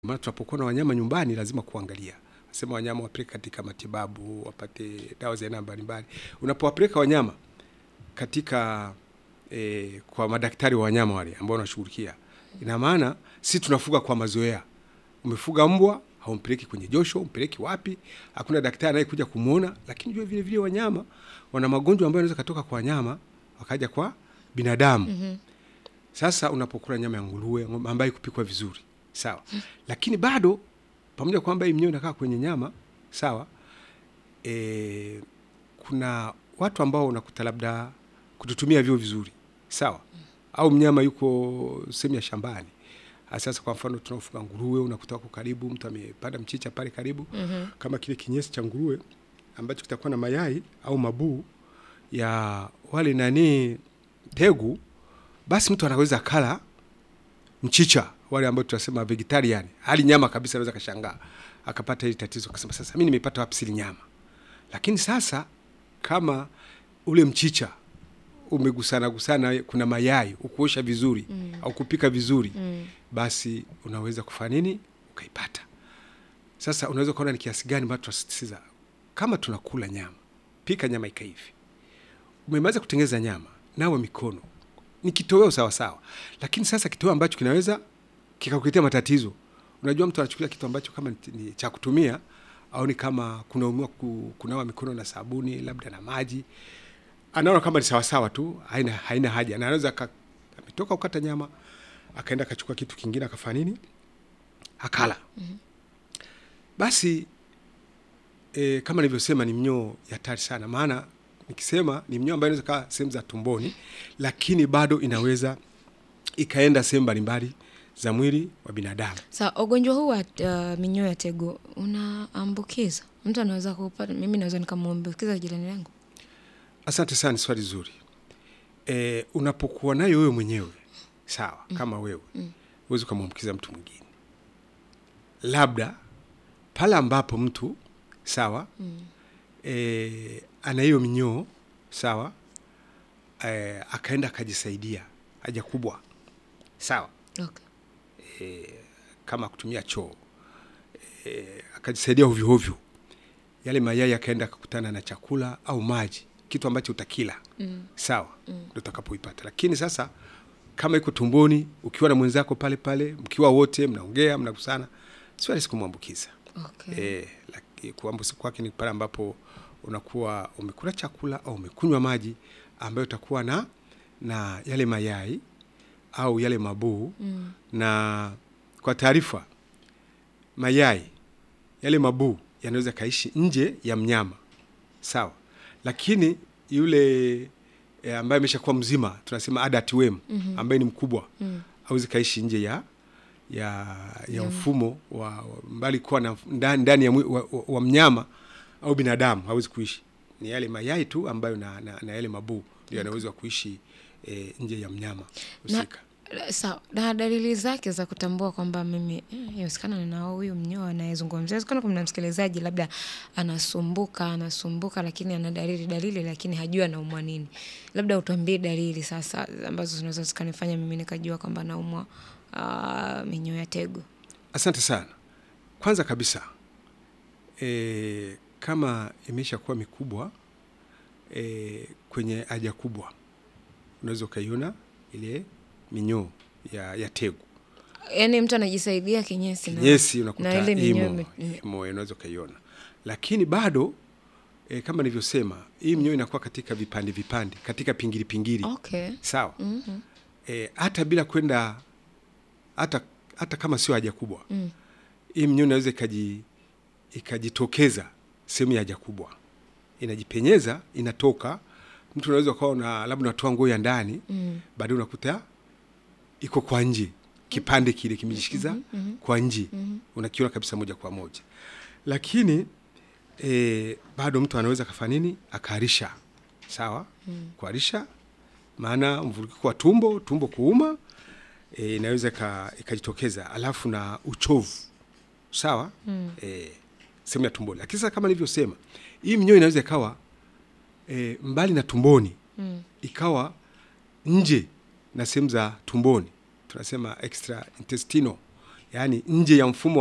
maana tunapokuwa na wanyama nyumbani lazima kuangalia nasema wanyama wapeleke katika matibabu wapate dawa za aina mbalimbali unapowapeleka wanyama katika e, kwa madaktari wa wanyama wale ambao wanashughulikia ina maana si tunafuga kwa mazoea umefuga mbwa haumpeleki kwenye josho umpeleki wapi hakuna daktari anayekuja kumwona lakini jua vile vile wanyama wana magonjwa ambayo yanaweza katoka kwa wanyama wakaja kwa binadamu mm-hmm. sasa unapokula nyama ya nguruwe ng'ombe ambayo kupikwa vizuri sawa lakini bado pamoja kwamba hii mnyoo inakaa kwenye nyama sawa e, kuna watu ambao unakuta labda kututumia vyo vizuri sawa au mnyama yuko sehemu ya shambani Ah, sasa kwa mfano tunaofuga nguruwe unakuta wako karibu mtu amepanda mchicha pale karibu mm-hmm. kama kile kinyesi cha nguruwe ambacho kitakuwa na mayai au mabuu ya wale nani tegu basi mtu anaweza kala mchicha wale ambao tunasema vegetarian hali nyama kabisa anaweza kashangaa akapata hili tatizo akasema sasa mi nimepata wapi sili nyama lakini sasa kama ule mchicha umegusana gusana kuna mayai ukuosha vizuri mm. au kupika vizuri mm. basi unaweza kufanya nini ukaipata sasa unaweza ukaona ni kiasi gani ambacho tunasisitiza kama tunakula nyama pika nyama ikaivi umemaliza kutengeneza nyama nawe mikono ni kitoweo sawasawa lakini sasa kitoweo ambacho kinaweza kikakuletea matatizo unajua mtu anachukulia kitu ambacho kama ni- ni cha kutumia au ni kama kunaumiwa ku, kunawa mikono na sabuni labda na maji anaona kama ni sawasawa tu haina, haina haja na anaweza aka- ametoka kukata nyama akaenda akachukua kitu kingine akafanya nini akala mm-hmm. basi e, kama nilivyosema ni mnyoo ya hatari sana maana nikisema ni mnyoo ambayo inaweza kaa sehemu za tumboni lakini bado inaweza ikaenda sehemu mbalimbali za mwili wa binadamu Sa ugonjwa huu wa uh, minyoo ya tego unaambukiza, mtu anaweza kupata, mimi naweza nikamwambukiza jirani yangu. asante sana ni swali zuri e, unapokuwa nayo wewe mwenyewe sawa mm. kama wewe mm. huwezi ukamwambukiza mtu mwingine labda pale ambapo mtu sawa mm. e, ana hiyo minyoo sawa e, akaenda akajisaidia haja kubwa sawa Okay. kama kutumia choo e, akajisaidia ovyoovyo yale mayai akaenda akakutana na chakula au maji kitu ambacho utakila mm. sawa mm. ndo utakapoipata lakini sasa kama iko tumboni ukiwa na mwenzako pale pale mkiwa wote mnaongea mnagusana si rahisi kumwambukiza Okay. e, laki- kuambukiza kwake ni pale ambapo unakuwa umekula chakula au umekunywa maji ambayo utakuwa na na yale mayai au yale mabuu mm. na kwa taarifa mayai yale mabuu yanaweza kaishi nje ya mnyama sawa lakini yule e, ambaye ameshakuwa mzima tunasema adult worm mm-hmm. ambaye ni mkubwa mm. awezi kaishi nje ya ya, ya mfumo wa, wa mbali kuwa na ndani, ndani ya mwi, wa, wa, wa mnyama au binadamu hawezi kuishi ni yale mayai tu ambayo na, na, na yale mabuu ndio yanaweza kuishi e, nje ya mnyama Na, husika sawa na dalili zake za kutambua kwamba mimi eh, inawezekana ninao huyu mnyoo anayezungumzia inawezekana kuna msikilizaji labda anasumbuka anasumbuka lakini ana dalili dalili lakini hajui anaumwa nini labda utuambie dalili sasa ambazo zinaweza zikanifanya mimi nikajua kwamba naumwa uh, minyoo ya tego Asante sana. Kwanza kabisa e, kama imesha kuwa mikubwa e, kwenye haja kubwa unaweza ukaiona ile minyoo ya, ya tegu yaani mtu anajisaidia kinyesi na- kinyesi unakuta na ile minyoo imo, ime- imo unaweza ukaiona, lakini bado e, kama nilivyosema hii minyoo inakuwa katika vipande vipande, katika pingili pingili okay sawa mm-hmm. e, hata bila kwenda hata hata kama sio haja kubwa mm. hii mnyoo inaweza ikaji ikajitokeza sehemu ya haja kubwa inajipenyeza inatoka mtu unaweza ukawa na labda unatoa nguo ya ndani mm. baadaye unakuta iko kwa nje kipande kile kimejishikiza mm-hmm. kwa nje mm-hmm. unakiona kabisa moja kwa moja lakini e, bado mtu anaweza kafanya nini akaharisha sawa mm. kuharisha maana mvurugiko wa tumbo tumbo kuuma e, inaweza ika- ikajitokeza alafu na uchovu sawa mm. e, sehemu ya tumboni lakini sasa kama nilivyosema hii minyoo inaweza ikawa e, mbali na tumboni mm. ikawa nje na sehemu za tumboni tunasema extra intestinal yaani nje ya mfumo